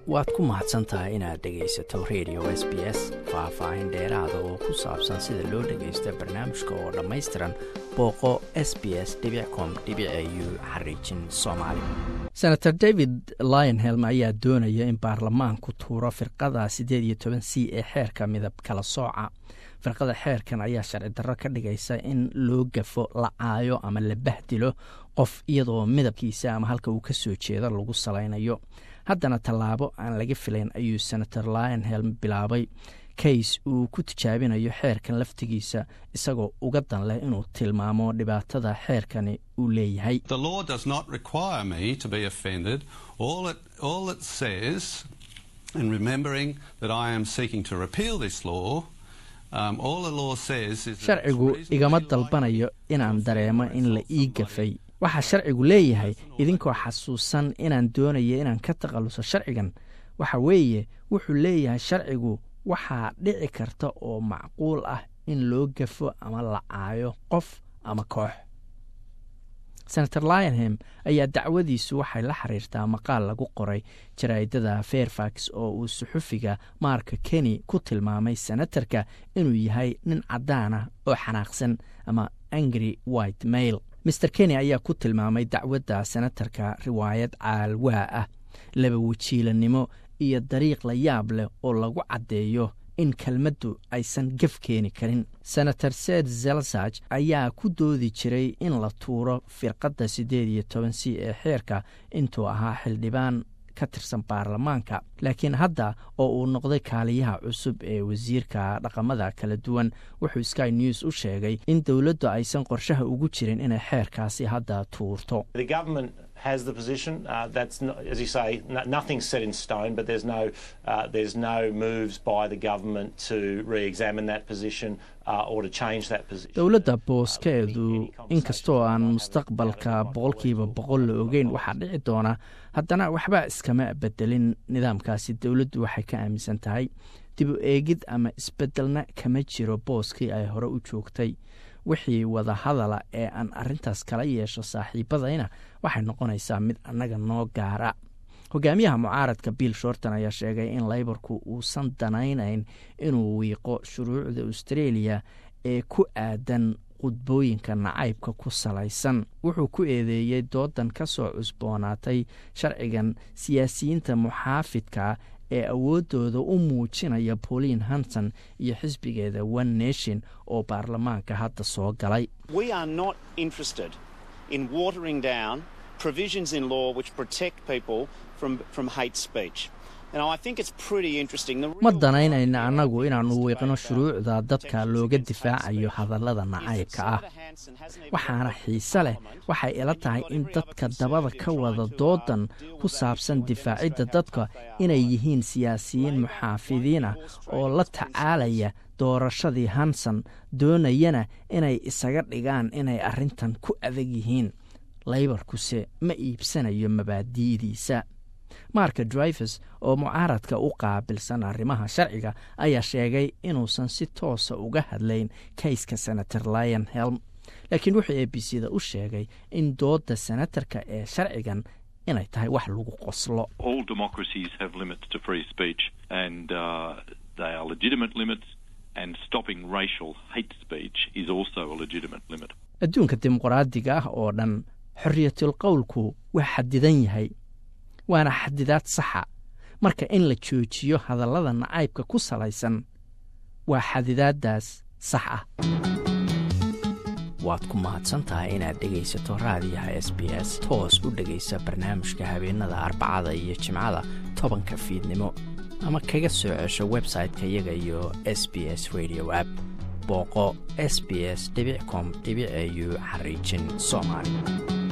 waad ku mahadsan tahay inaad dhegaysato radio s b s faah-faahin dheeraada oo ku saabsan sida loo dhagaysto barnaamijka oo dhammaystiran booqo s b s com u xariijin soomaali senator david lionhelm ayaa doonaya in baarlamaanku tuuro firqada siddeed iyo toban c ee xeerka midab kala sooca firqada xeerkan ayaa sharci darro ka dhigaysa in loo gafo la caayo ama la bahdilo qof iyadoo midabkiisa ama halka uu ka soo jeedo lagu salaynayo haddana tallaabo aan laga filayn ayuu senator lionhelm bilaabay kays uu ku tijaabinayo xeerkan laftigiisa isagoo uga dan leh inuu tilmaamo dhibaatada xeerkani uu leeyahay sharcigu igama dalbanayo inaan dareemo in la ii gafay waxaa sharcigu leeyahay idinkoo xasuusan inaan doonayo inaan ka takhalluso sharcigan waxa weeye wuxuu leeyahay sharcigu waxaa dhici karta oo macquul ah in loo gafo ama la caayo qof ama koox senator lionhem ayaa dacwadiisu waxay la xiriirtaa maqaal lagu qoray jaraa'idada fairfax oo uu suxufiga marka keni ku tilmaamay senatarka inuu yahay nin caddaan ah oo xanaaqsan ama angry white mail maer keni ayaa ku tilmaamay dacwadda senatarka riwaayad caalwaa ah laba wajiilanimo iyo dariiq la yaab leh oo lagu caddeeyo in kelmaddu aysan gaf keeni karin senator sed zelzaj ayaa ku doodi jiray in la tuuro firqadda siddeed iyo toban c ee xeerka intuu ahaa xildhibaan ka tirsan baarlamaanka laakiin hadda oo uu noqday kaaliyaha cusub ee wasiirka dhaqamada kala duwan wuxuu sky news u sheegay in dowladdu aysan qorshaha ugu jirin inay xeerkaasi hadda tuurto has the position. Uh, that's not, as you say, no, nothing's set in stone, but there's no uh, there's no moves by the government to re-examine that position uh, or to change that position. dowladda booskeedu inkastoo aan mustaqbalka boqolkiiba boqol la ogeyn waxaa dhici doona haddana waxba iskama bedelin nidaamkaasi dowladdu waxay ka aaminsan tahay dib u eegid ama isbedelna kama jiro booskii ay hore u joogtay wixii wada hadala ee aan arrintaas kala yeesho saaxiibadayna waxay noqonaysaa mid annaga noo gaara hogaamiyaha mucaaradka bill shorton ayaa sheegay in layborku uusan danaynayn inuu wiiqo shuruucda australia ee ku aadan qudbooyinka nacaybka ku salaysan wuxuu ku eedeeyey doodan ka soo cusboonaatay sharcigan siyaasiyiinta muxaafidka ee awooddooda u muujinaya pauline hanson iyo xisbigeeda one nation oo baarlamaanka hadda soo galay ma danaynayna annagu inaannu wiiqno shuruucda dadka looga difaacayo hadallada nacaybka ah waxaana xiise leh waxay ila tahay in dadka dabada ka wada doodan ku saabsan difaacidda dadka inay yihiin siyaasiyiin muxaafidiin ah oo la tacaalaya doorashadii hanson doonayana inay isaga dhigaan inay arrintan ku adag yihiin laybarkuse ma iibsanayo mabaadi'diisa marka drivers oo mucaaradka u qaabilsan arrimaha sharciga ayaa sheegay inuusan si toosa uga hadlayn kayska senator lion helm laakiin wuxuu a b c da u sheegay in doodda senatarka ee sharcigan inay tahay wax lagu qoslo adduunka dimuqraadiga ah oo dhan xorriyatul qowlku waa xadidan yahay waana xadidaad saxa marka in la joojiyo hadallada nacaybka ku salaysan waa xadidaaddaas sax ah waad ku mahadsantahay inaad dhegaysato raadiyaha s b s toos u dhegaysa barnaamijka habeenada arbacada iyo jimcada tobanka fiidnimo ama kaga soo cesho website-ka iyaga iyo s b s radio app booqo s b s com au xariijin soomaali